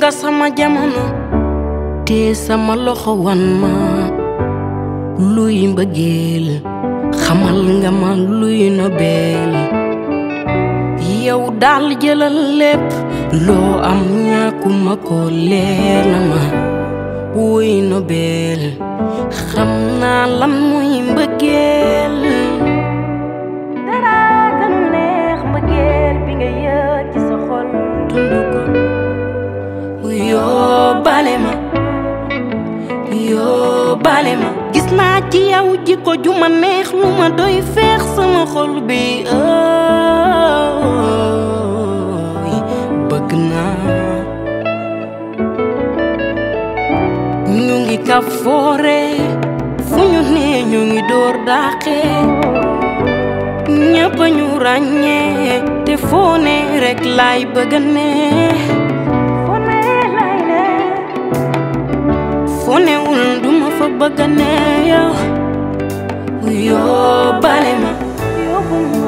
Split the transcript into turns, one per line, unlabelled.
nga sama jamono te sama loxo wan ma luy mbëggeel xamal nga ma luy nobel yow daal jëlal lépp loo am ñàkkuma ko leer na ma wuy nobel xam naa lan muy mbëggeel dara gënu neex mbëggeel bi nga yëg ci sa xol dund ko yoo bale ma yoo bale ma gis naa ci yow jikko ju ma neex lu ma doy feex sama xol bi ëy bëgg naa ñu ngi ka foore fu ñu nee ñu ngi door daaxe ñëpp ñu ràññee te foo ne rek laay bëgg ne foo ne laay ne foo newul duma fa bëgg ne yow yoo bale ma yóbbu ma